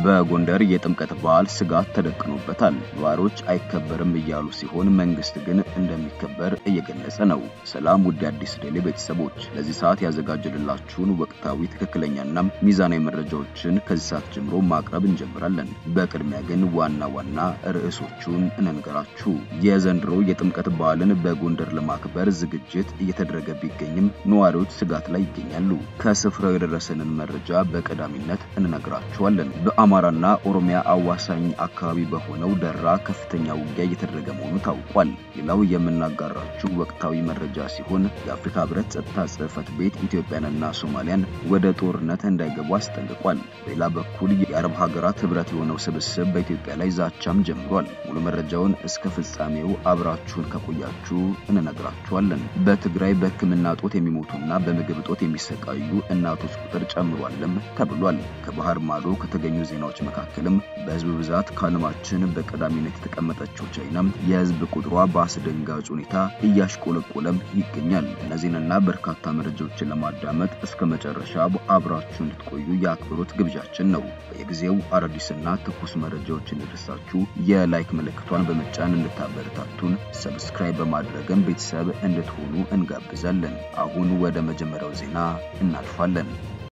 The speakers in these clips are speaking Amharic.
በጎንደር የጥምቀት በዓል ስጋት ተደቅኖበታል። ነዋሪዎች አይከበርም እያሉ ሲሆን መንግስት ግን እንደሚከበር እየገለጸ ነው። ሰላም ውድ አዲስ ዴሊ ቤተሰቦች፣ ለዚህ ሰዓት ያዘጋጀንላችሁን ወቅታዊ ትክክለኛና ሚዛናዊ መረጃዎችን ከዚህ ሰዓት ጀምሮ ማቅረብ እንጀምራለን። በቅድሚያ ግን ዋና ዋና ርዕሶቹን እንንገራችሁ። የዘንድሮ የጥምቀት በዓልን በጎንደር ለማክበር ዝግጅት እየተደረገ ቢገኝም ነዋሪዎች ስጋት ላይ ይገኛሉ። ከስፍራው የደረሰንን መረጃ በቀዳሚነት እንነግራችኋለን። በአማራና ኦሮሚያ አዋሳኝ አካባቢ በሆነው ደራ ከፍተኛ ውጊያ እየተደረገ መሆኑ ታውቋል። ሌላው የምናጋራችሁ ወቅታዊ መረጃ ሲሆን የአፍሪካ ህብረት ጸጥታ ጽሕፈት ቤት ኢትዮጵያንና ሶማሊያን ወደ ጦርነት እንዳይገቡ አስጠንቅቋል። በሌላ በኩል የአረብ ሀገራት ህብረት የሆነው ስብስብ በኢትዮጵያ ላይ ዛቻም ጀምሯል። ሙሉ መረጃውን እስከ ፍጻሜው አብራችሁን ከቆያችሁ እንነግራችኋለን። በትግራይ በሕክምና ጦት የሚሞቱና በምግብ ጦት የሚሰቃዩ እናቶች ቁጥር ጨምሯልም ተብሏል። ከባህር ማዶ ከተገኙ ዜናዎች መካከልም በህዝብ ብዛት ከዓለማችን በቀዳሚነት የተቀመጠችው ቻይና የህዝብ ቁጥሯ በአስደንጋጭ ሁኔታ እያሽቆለቆለም ይገኛል። እነዚህንና በርካታ መረጃዎችን ለማዳመጥ እስከ መጨረሻ አብራችሁ እንድትቆዩ የአክብሮት ግብዣችን ነው። በየጊዜው አዳዲስና ትኩስ መረጃዎች እንዲደርሳችሁ የላይክ ምልክቷን በመጫን እንድታበረታቱን ሰብስክራይብ በማድረግም ቤተሰብ እንድትሆኑ እንጋብዛለን። አሁን ወደ መጀመሪያው ዜና እናልፋለን።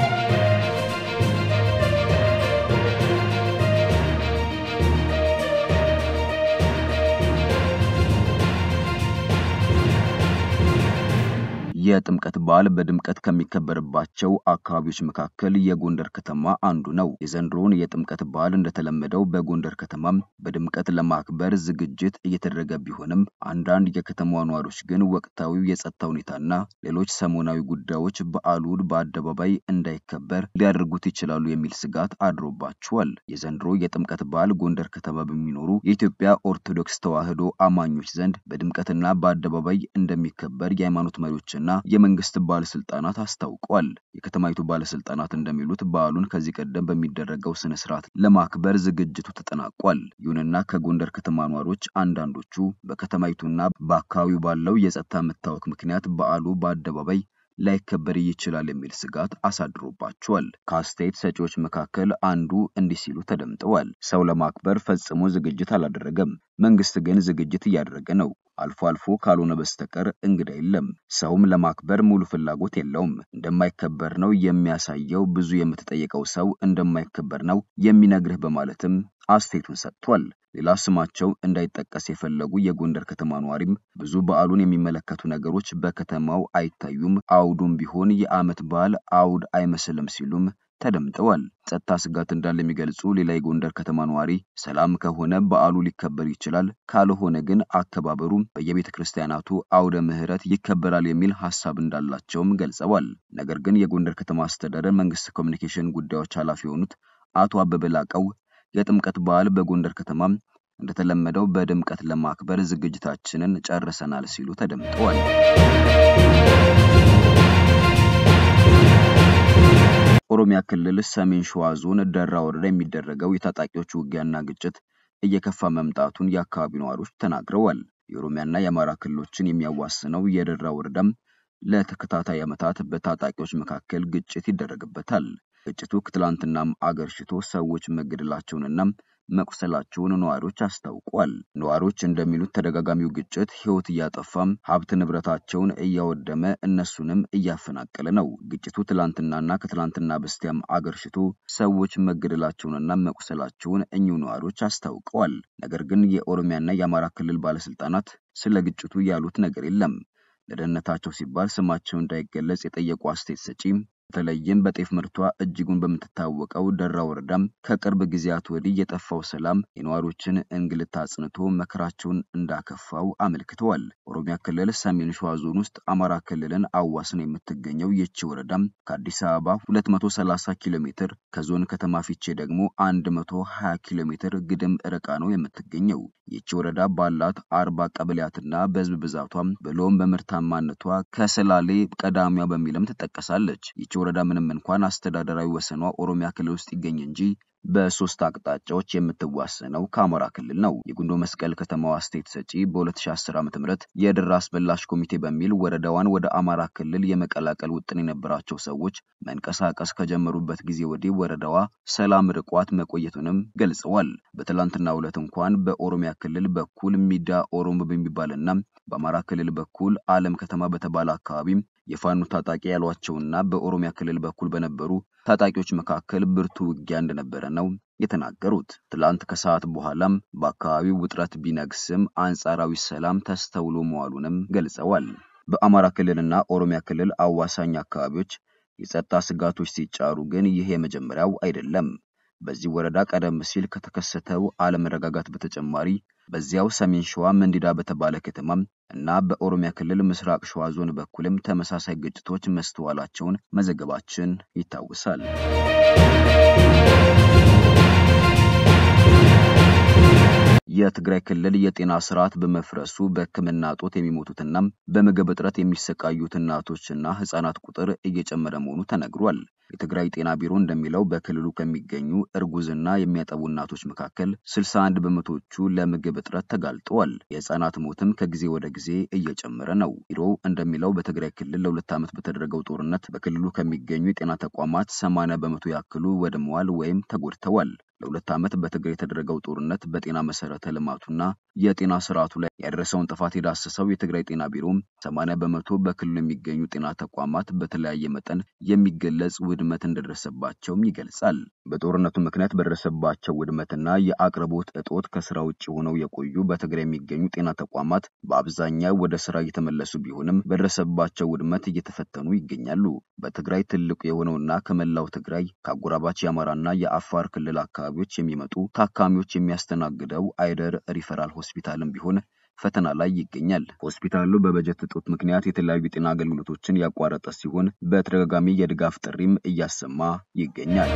የጥምቀት በዓል በድምቀት ከሚከበርባቸው አካባቢዎች መካከል የጎንደር ከተማ አንዱ ነው። የዘንድሮውን የጥምቀት በዓል እንደተለመደው በጎንደር ከተማም በድምቀት ለማክበር ዝግጅት እየተደረገ ቢሆንም አንዳንድ የከተማዋ ነዋሪዎች ግን ወቅታዊው የጸጥታ ሁኔታና ሌሎች ሰሞናዊ ጉዳዮች በዓሉን በአደባባይ እንዳይከበር ሊያደርጉት ይችላሉ የሚል ስጋት አድሮባቸዋል። የዘንድሮ የጥምቀት በዓል ጎንደር ከተማ በሚኖሩ የኢትዮጵያ ኦርቶዶክስ ተዋሕዶ አማኞች ዘንድ በድምቀትና በአደባባይ እንደሚከበር የሃይማኖት መሪዎችና የመንግስት ባለስልጣናት አስታውቀዋል። የከተማይቱ ባለስልጣናት እንደሚሉት በዓሉን ከዚህ ቀደም በሚደረገው ስነ ስርዓት ለማክበር ዝግጅቱ ተጠናቋል። ይሁንና ከጎንደር ከተማ ነዋሪዎች አንዳንዶቹ በከተማይቱና በአካባቢው ባለው የጸጥታ መታወክ ምክንያት በዓሉ በአደባባይ ላይከበር ይችላል የሚል ስጋት አሳድሮባቸዋል። ከአስተያየት ሰጪዎች መካከል አንዱ እንዲህ ሲሉ ተደምጠዋል። ሰው ለማክበር ፈጽሞ ዝግጅት አላደረገም። መንግስት ግን ዝግጅት እያደረገ ነው። አልፎ አልፎ ካልሆነ በስተቀር እንግዳ የለም። ሰውም ለማክበር ሙሉ ፍላጎት የለውም። እንደማይከበር ነው የሚያሳየው። ብዙ የምትጠይቀው ሰው እንደማይከበር ነው የሚነግርህ በማለትም አስተያየቱን ሰጥቷል። ሌላ ስማቸው እንዳይጠቀስ የፈለጉ የጎንደር ከተማ ነዋሪም ብዙ በዓሉን የሚመለከቱ ነገሮች በከተማው አይታዩም፣ አውዱም ቢሆን የዓመት በዓል አውድ አይመስልም ሲሉም ተደምጠዋል። ጸጥታ ስጋት እንዳለ የሚገልጹ ሌላ የጎንደር ከተማ ነዋሪ ሰላም ከሆነ በዓሉ ሊከበር ይችላል፣ ካልሆነ ግን አከባበሩ በየቤተ ክርስቲያናቱ አውደ ምሕረት ይከበራል የሚል ሀሳብ እንዳላቸውም ገልጸዋል። ነገር ግን የጎንደር ከተማ አስተዳደር መንግስት ኮሚኒኬሽን ጉዳዮች ኃላፊ የሆኑት አቶ አበበ ላቀው የጥምቀት በዓል በጎንደር ከተማ እንደተለመደው በድምቀት ለማክበር ዝግጅታችንን ጨርሰናል ሲሉ ተደምጠዋል። ኦሮሚያ ክልል ሰሜን ሸዋ ዞን ደራ ወረዳ የሚደረገው የታጣቂዎች ውጊያና ግጭት እየከፋ መምጣቱን የአካባቢው ነዋሪዎች ተናግረዋል። የኦሮሚያና የአማራ ክልሎችን የሚያዋስነው የደራ ወረዳም ለተከታታይ ዓመታት በታጣቂዎች መካከል ግጭት ይደረግበታል። ግጭቱ ከትላንትናም አገርሽቶ ሰዎች መገደላቸውንና መቁሰላቸውን ነዋሪዎች አስታውቋል። ነዋሪዎች እንደሚሉት ተደጋጋሚው ግጭት ሕይወት እያጠፋም ሀብት ንብረታቸውን እያወደመ እነሱንም እያፈናቀለ ነው። ግጭቱ ትላንትናና ከትላንትና በስቲያም አገርሽቶ ሰዎች መገደላቸውንና መቁሰላቸውን እኚሁ ነዋሪዎች አስታውቀዋል። ነገር ግን የኦሮሚያና የአማራ ክልል ባለስልጣናት ስለ ግጭቱ ያሉት ነገር የለም። ለደህንነታቸው ሲባል ስማቸው እንዳይገለጽ የጠየቁ አስተያየት ሰጪ በተለይም በጤፍ ምርቷ እጅጉን በምትታወቀው ደራ ወረዳም ከቅርብ ጊዜያት ወዲህ የጠፋው ሰላም የነዋሪዎችን እንግልት አጽንቶ መከራቸውን እንዳከፋው አመልክተዋል። ኦሮሚያ ክልል ሰሜን ሸዋ ዞን ውስጥ አማራ ክልልን አዋስን የምትገኘው ይቺ ወረዳም ከአዲስ አበባ 230 ኪሎ ሜትር ከዞን ከተማ ፊቼ ደግሞ 120 ኪሎ ሜትር ግድም ርቃ ነው የምትገኘው። ይቺ ወረዳ ባላት አርባ ቀበሌያትና በህዝብ ብዛቷም ብሎም በምርታማነቷ ከሰላሌ ቀዳሚዋ በሚልም ትጠቀሳለች። ይቺ ወረዳ ምንም እንኳን አስተዳደራዊ ወሰኗ ኦሮሚያ ክልል ውስጥ ይገኝ እንጂ በሶስት አቅጣጫዎች የምትዋሰነው ከአማራ ክልል ነው። የጉንዶ መስቀል ከተማዋ አስተያየት ሰጪ በ2010 ዓ.ም የድራ አስበላሽ ኮሚቴ በሚል ወረዳዋን ወደ አማራ ክልል የመቀላቀል ውጥን የነበራቸው ሰዎች መንቀሳቀስ ከጀመሩበት ጊዜ ወዲህ ወረዳዋ ሰላም ርቋት መቆየቱንም ገልጸዋል። በትላንትናው ዕለት እንኳን በኦሮሚያ ክልል በኩል ሚዳ ኦሮሞ በሚባልና በአማራ ክልል በኩል አለም ከተማ በተባለ አካባቢ የፋኖ ታጣቂ ያሏቸውና በኦሮሚያ ክልል በኩል በነበሩ ታጣቂዎች መካከል ብርቱ ውጊያ እንደነበረ ነው የተናገሩት። ትላንት ከሰዓት በኋላም በአካባቢው ውጥረት ቢነግስም አንጻራዊ ሰላም ተስተውሎ መዋሉንም ገልጸዋል። በአማራ ክልልና ኦሮሚያ ክልል አዋሳኝ አካባቢዎች የጸጥታ ስጋቶች ሲጫሩ ግን ይህ የመጀመሪያው አይደለም። በዚህ ወረዳ ቀደም ሲል ከተከሰተው አለመረጋጋት በተጨማሪ በዚያው ሰሜን ሸዋ መንዲዳ በተባለ ከተማም እና በኦሮሚያ ክልል ምስራቅ ሸዋ ዞን በኩልም ተመሳሳይ ግጭቶች መስተዋላቸውን መዘገባችን ይታወሳል። የትግራይ ክልል የጤና ስርዓት በመፍረሱ በሕክምና እጦት የሚሞቱትና በምግብ እጥረት የሚሰቃዩት እናቶችና ህጻናት ቁጥር እየጨመረ መሆኑ ተነግሯል። የትግራይ ጤና ቢሮ እንደሚለው በክልሉ ከሚገኙ እርጉዝና የሚያጠቡ እናቶች መካከል 61 በመቶዎቹ ለምግብ እጥረት ተጋልጠዋል። የህፃናት ሞትም ከጊዜ ወደ ጊዜ እየጨመረ ነው። ቢሮው እንደሚለው በትግራይ ክልል ለሁለት ዓመት በተደረገው ጦርነት በክልሉ ከሚገኙ የጤና ተቋማት 80 በመቶ ያክሉ ወድመዋል ወይም ተጎድተዋል። ለሁለት ዓመት በትግራይ የተደረገው ጦርነት በጤና መሰረተ ልማቱና የጤና ስርዓቱ ላይ ያደረሰውን ጥፋት የዳሰሰው የትግራይ ጤና ቢሮም 80 በመቶ በክልሉ የሚገኙ ጤና ተቋማት በተለያየ መጠን የሚገለጽ ውድመት እንደደረሰባቸውም ይገልጻል። በጦርነቱ ምክንያት በደረሰባቸው ውድመትና የአቅርቦት እጦት ከስራ ውጭ ሆነው የቆዩ በትግራይ የሚገኙ ጤና ተቋማት በአብዛኛው ወደ ስራ እየተመለሱ ቢሆንም በደረሰባቸው ውድመት እየተፈተኑ ይገኛሉ። በትግራይ ትልቁ የሆነውና ከመላው ትግራይ ከአጎራባች የአማራና የአፋር ክልል አካባቢዎች የሚመጡ ታካሚዎች የሚያስተናግደው አይደር ሪፈራል ሆስፒታልም ቢሆን ፈተና ላይ ይገኛል። ሆስፒታሉ በበጀት እጦት ምክንያት የተለያዩ የጤና አገልግሎቶችን ያቋረጠ ሲሆን በተደጋጋሚ የድጋፍ ጥሪም እያሰማ ይገኛል።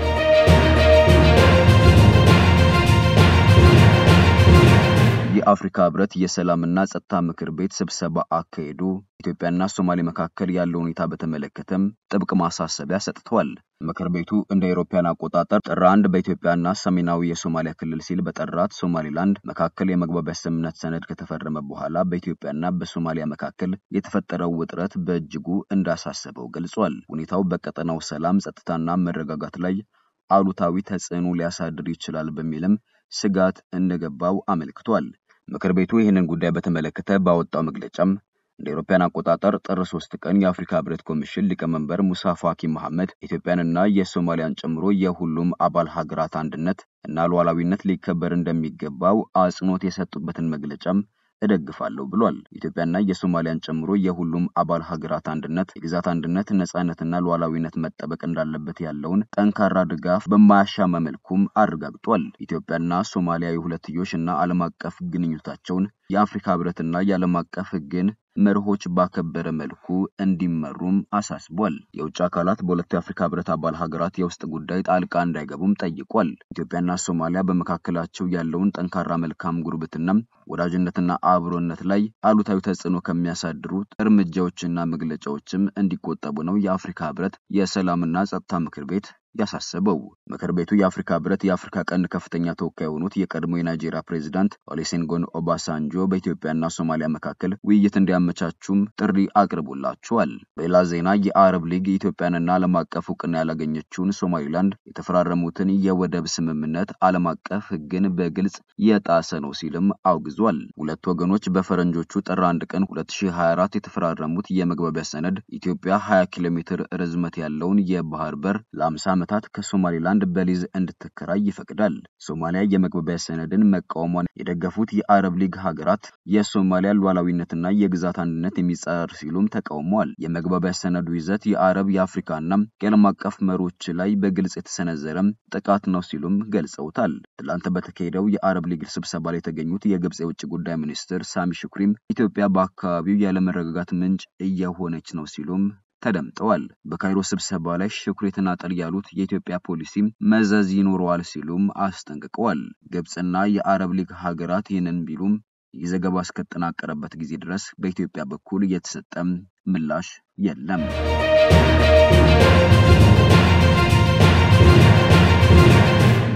የአፍሪካ ህብረት የሰላምና ጸጥታ ምክር ቤት ስብሰባ አካሄዱ ኢትዮጵያና ሶማሌ መካከል ያለው ሁኔታ በተመለከተም ጥብቅ ማሳሰቢያ ሰጥተዋል። ምክር ቤቱ እንደ አውሮፓውያን አቆጣጠር ጥር አንድ በኢትዮጵያና ሰሜናዊ የሶማሊያ ክልል ሲል በጠራት ሶማሊላንድ መካከል የመግባቢያ ስምምነት ሰነድ ከተፈረመ በኋላ በኢትዮጵያና በሶማሊያ መካከል የተፈጠረው ውጥረት በእጅጉ እንዳሳሰበው ገልጿል። ሁኔታው በቀጠናው ሰላም፣ ጸጥታና መረጋጋት ላይ አሉታዊ ተጽዕኖ ሊያሳድር ይችላል በሚልም ስጋት እንደገባው አመልክቷል። ምክር ቤቱ ይህንን ጉዳይ በተመለከተ ባወጣው መግለጫም እንደ አውሮፓውያን አቆጣጠር ጥር ሶስት ቀን የአፍሪካ ህብረት ኮሚሽን ሊቀመንበር ሙሳ ፋኪ መሐመድ ኢትዮጵያንና የሶማሊያን ጨምሮ የሁሉም አባል ሀገራት አንድነት እና ሉዓላዊነት ሊከበር እንደሚገባው አጽንኦት የሰጡበትን መግለጫም እደግፋለሁ ብሏል። ኢትዮጵያና የሶማሊያን ጨምሮ የሁሉም አባል ሀገራት አንድነት፣ የግዛት አንድነት፣ ነጻነትና ሉዓላዊነት መጠበቅ እንዳለበት ያለውን ጠንካራ ድጋፍ በማያሻማ መልኩም አረጋግጧል። ኢትዮጵያና ሶማሊያ የሁለትዮሽ እና ዓለም አቀፍ ግንኙነታቸውን የአፍሪካ ህብረትና የዓለም አቀፍ ህግን መርሆች ባከበረ መልኩ እንዲመሩም አሳስቧል። የውጭ አካላት በሁለቱ የአፍሪካ ህብረት አባል ሀገራት የውስጥ ጉዳይ ጣልቃ እንዳይገቡም ጠይቋል። ኢትዮጵያና ሶማሊያ በመካከላቸው ያለውን ጠንካራ መልካም ጉርብትና፣ ወዳጅነትና አብሮነት ላይ አሉታዊ ተጽዕኖ ከሚያሳድሩት እርምጃዎችና መግለጫዎችም እንዲቆጠቡ ነው የአፍሪካ ህብረት የሰላምና ጸጥታ ምክር ቤት ያሳሰበው። ምክር ቤቱ የአፍሪካ ህብረት የአፍሪካ ቀንድ ከፍተኛ ተወካይ የሆኑት የቀድሞ የናይጄሪያ ፕሬዚዳንት ኦሉሴጉን ኦባሳንጆ በኢትዮጵያና ሶማሊያ መካከል ውይይት እንዲያመቻቹም ጥሪ አቅርቦላቸዋል። በሌላ ዜና የአረብ ሊግ ኢትዮጵያንና ዓለም አቀፍ እውቅና ያላገኘችውን ሶማሊላንድ የተፈራረሙትን የወደብ ስምምነት ዓለም አቀፍ ህግን በግልጽ የጣሰ ነው ሲልም አውግዟል። ሁለቱ ወገኖች በፈረንጆቹ ጥር አንድ ቀን 2024 የተፈራረሙት የመግባቢያ ሰነድ ኢትዮጵያ 20 ኪሎ ሜትር ርዝመት ያለውን የባህር በር ለ50 ዓመታት ከሶማሊላንድ በሊዝ እንድትከራይ ይፈቅዳል። ሶማሊያ የመግባቢያ ሰነድን መቃወሟን የደገፉት የአረብ ሊግ ሀገራት የሶማሊያ ሉዓላዊነትና የግዛት አንድነት የሚጻረር ሲሉም ተቃውመዋል። የመግባቢያ ሰነዱ ይዘት የአረብ የአፍሪካና የዓለም አቀፍ መሪዎች ላይ በግልጽ የተሰነዘረም ጥቃት ነው ሲሉም ገልጸውታል። ትላንት በተካሄደው የአረብ ሊግ ስብሰባ ላይ የተገኙት የግብፅ የውጭ ጉዳይ ሚኒስትር ሳሚ ሹክሪም ኢትዮጵያ በአካባቢው ያለመረጋጋት ምንጭ እየሆነች ነው ሲሉም ተደምጠዋል። በካይሮ ስብሰባ ላይ ሽኩሪ ተናጠል ያሉት የኢትዮጵያ ፖሊሲ መዘዝ ይኖረዋል ሲሉም አስጠንቅቀዋል። ግብፅና የአረብ ሊግ ሀገራት ይህንን ቢሉም ይህ ዘገባ እስከተጠናቀረበት ጊዜ ድረስ በኢትዮጵያ በኩል የተሰጠም ምላሽ የለም።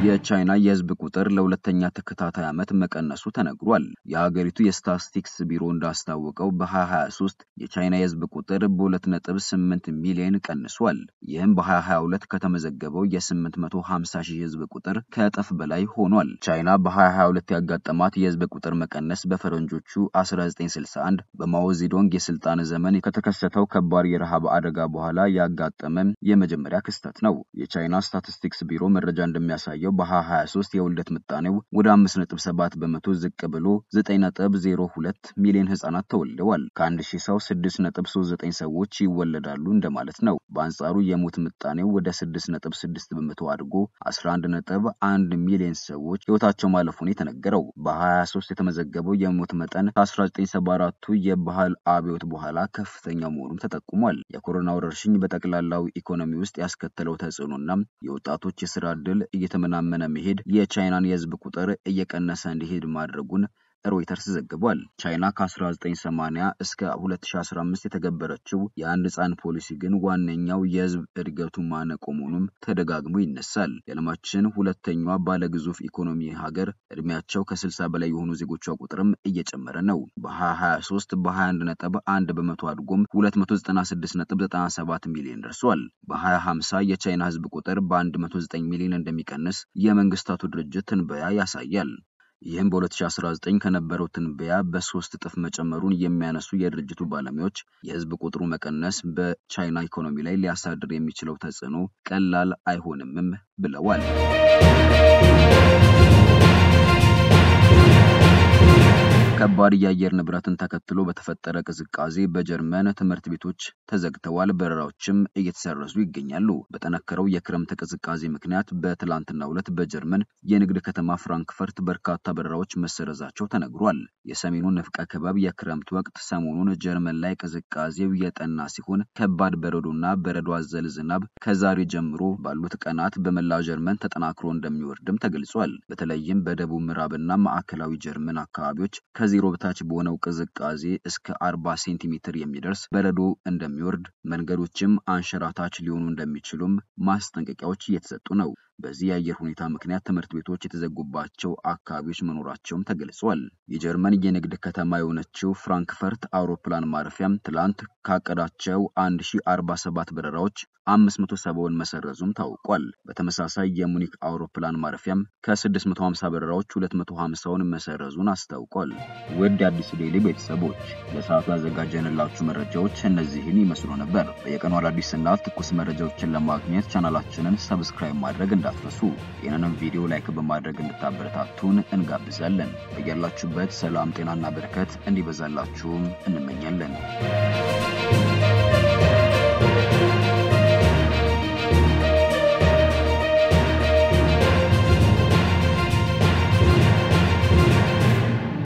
የቻይና የህዝብ ቁጥር ለሁለተኛ ተከታታይ ዓመት መቀነሱ ተነግሯል። የሀገሪቱ የስታትስቲክስ ቢሮ እንዳስታወቀው በ2023 የቻይና የህዝብ ቁጥር በ2.8 ሚሊዮን ቀንሷል። ይህም በ2022 ከተመዘገበው የ850 ሺህ ህዝብ ቁጥር ከእጥፍ በላይ ሆኗል። ቻይና በ2022 ያጋጠማት የህዝብ ቁጥር መቀነስ በፈረንጆቹ 1961 በማኦ ዜዶንግ የስልጣን ዘመን ከተከሰተው ከባድ የረሃብ አደጋ በኋላ ያጋጠመ የመጀመሪያ ክስተት ነው። የቻይና ስታቲስቲክስ ቢሮ መረጃ እንደሚያሳየው በ2023 የውልደት ምጣኔው ወደ 5.7 በመቶ ዝቅ ብሎ 9.02 ሚሊዮን ህጻናት ተወልደዋል። ከአንድ ሺህ ሰው 6.39 ሰዎች ይወለዳሉ እንደማለት ነው። በአንጻሩ የሞት ምጣኔው ወደ 6.6 በመቶ አድጎ 11.1 ሚሊዮን ሰዎች ህይወታቸው ማለፉን የተነገረው በ2023 የተመዘገበው የሞት መጠን ከ1974ቱ የባህል አብዮት በኋላ ከፍተኛ መሆኑም ተጠቁሟል። የኮሮና ወረርሽኝ በጠቅላላው ኢኮኖሚ ውስጥ ያስከተለው ተጽዕኖና የወጣቶች የስራ ዕድል እየተመናመነ መሄድ የቻይናን የህዝብ ቁጥር እየቀነሰ እንዲሄድ ማድረጉን ሮይተርስ ዘግቧል። ቻይና ከ1980 እስከ 2015 የተገበረችው የአንድ ህፃን ፖሊሲ ግን ዋነኛው የህዝብ እድገቱ ማነቆ መሆኑም ተደጋግሞ ይነሳል። የዓለማችን ሁለተኛዋ ባለግዙፍ ኢኮኖሚ ሀገር እድሜያቸው ከ60 በላይ የሆኑ ዜጎቿ ቁጥርም እየጨመረ ነው። በ2023 በ21 ነጥብ 1 በመቶ አድጎም 296.97 ሚሊዮን ደርሷል። በ2050 የቻይና ህዝብ ቁጥር በ109 ሚሊዮን እንደሚቀንስ የመንግስታቱ ድርጅት ትንበያ ያሳያል። ይህም በ2019 ከነበረው ትንበያ በሶስት እጥፍ መጨመሩን የሚያነሱ የድርጅቱ ባለሙያዎች የህዝብ ቁጥሩ መቀነስ በቻይና ኢኮኖሚ ላይ ሊያሳድር የሚችለው ተጽዕኖ ቀላል አይሆንምም ብለዋል። ከባድ የአየር ንብረትን ተከትሎ በተፈጠረ ቅዝቃዜ በጀርመን ትምህርት ቤቶች ተዘግተዋል። በረራዎችም እየተሰረዙ ይገኛሉ። በጠነከረው የክረምት ቅዝቃዜ ምክንያት በትላንትናው ዕለት በጀርመን የንግድ ከተማ ፍራንክፈርት በርካታ በረራዎች መሰረዛቸው ተነግሯል። የሰሜኑ ንፍቀ ክበብ የክረምት ወቅት ሰሞኑን ጀርመን ላይ ቅዝቃዜው የጠና ሲሆን ከባድ በረዶና በረዶ አዘል ዝናብ ከዛሬ ጀምሮ ባሉት ቀናት በመላ ጀርመን ተጠናክሮ እንደሚወርድም ተገልጿል። በተለይም በደቡብ ምዕራብና ማዕከላዊ ጀርመን አካባቢዎች ከዜሮ በታች በሆነው ቅዝቃዜ እስከ 40 ሴንቲሜትር የሚደርስ በረዶ እንደሚወርድ፣ መንገዶችም አንሸራታች ሊሆኑ እንደሚችሉም ማስጠንቀቂያዎች እየተሰጡ ነው። በዚህ የአየር ሁኔታ ምክንያት ትምህርት ቤቶች የተዘጉባቸው አካባቢዎች መኖራቸውም ተገልጿል። የጀርመን የንግድ ከተማ የሆነችው ፍራንክፈርት አውሮፕላን ማረፊያም ትላንት ካቀዳቸው 1047 በረራዎች 570ውን መሰረዙም ታውቋል። በተመሳሳይ የሙኒክ አውሮፕላን ማረፊያም ከ650 በረራዎች 250ውን መሰረዙን አስታውቋል። ውድ የአዲስ ዴይሊ ቤተሰቦች ለሰዓቱ ያዘጋጀንላችሁ መረጃዎች እነዚህን ይመስሉ ነበር። በየቀኑ አዳዲስና ትኩስ መረጃዎችን ለማግኘት ቻናላችንን ሰብስክራይብ ማድረግ እንዳትረሱ። ይህንንም ቪዲዮ ላይክ በማድረግ እንድታበረታቱን እንጋብዛለን። በያላችሁበት ሰላም፣ ጤናና በረከት እንዲበዛላችሁም እንመኛለን።